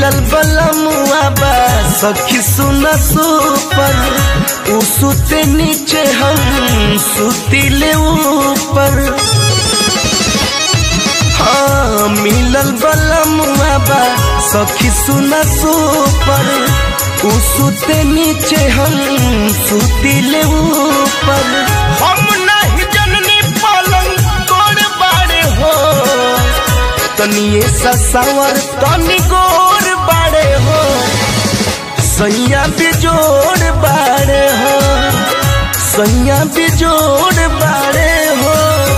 मिलल बलमुआ बा सखी सुना सुपर उ सुते नीचे हम सुतिले ऊपर हाँ मिलल बलमुआ बा सखी सुना सुपर उ सुते नीचे हम सुतिले ऊपर हम नहीं जननी पलंग तोड़ बाड़े हो तनिए ससावर तनी गोर बाड़े हो सैया बिजोड़ बाड़े हो सैया बिजोड़ बाड़े हो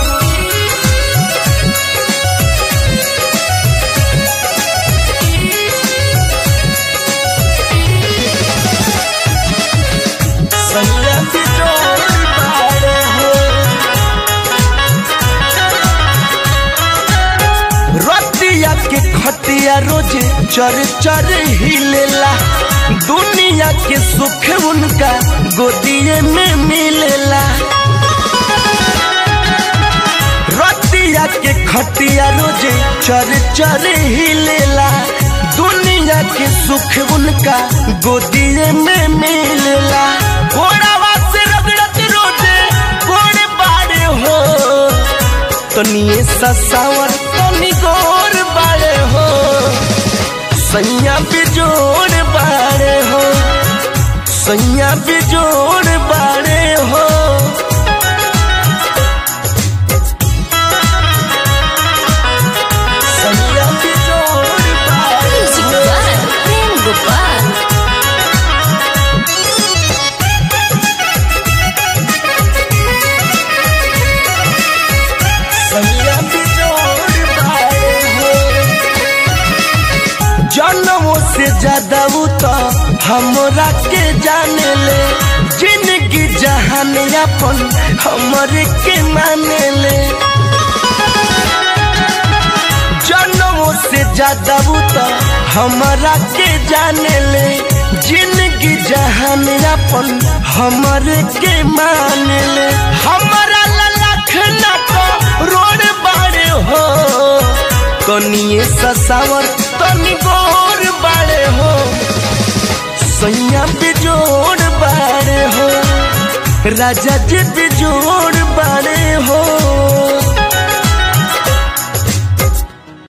सैया बिजोड़ बाड़े हो रतिया के खटिया रोजे चर चर हिलेला दुनिया के सुख उनका गोदिए में मिलेला रतिया के खटिया रोजे चर चर हिलेला दुनिया के सुख उनका गोदिए में मिलेला घोड़ावा से रगड़त रोजे घोड़े बाड़े हो तनिए ससावर तनी गोर बाड़े हो सैया बिजोड़ बाड़े हो सैया बिजोड़ बाड़े हो सैया बिजोड़ बाड़े Music हो by Prem Gopal. सैया बिजोड़ बाड़े हो जनमों से ज्यादा उ तो हमरा के जाने ले जिंदगी जहान अपन हमरे के माने ले जनमों से ज्यादा उ तो हमरा के जाने ले जिंदगी जहान अपन हमरे के माने ले हमारा ललख न को रोड बाड़े हो कनिए ससावर तनी गोर बाड़े हो सैया बिजोड़ बाड़े हो राजा जी बिजोड़ बाड़े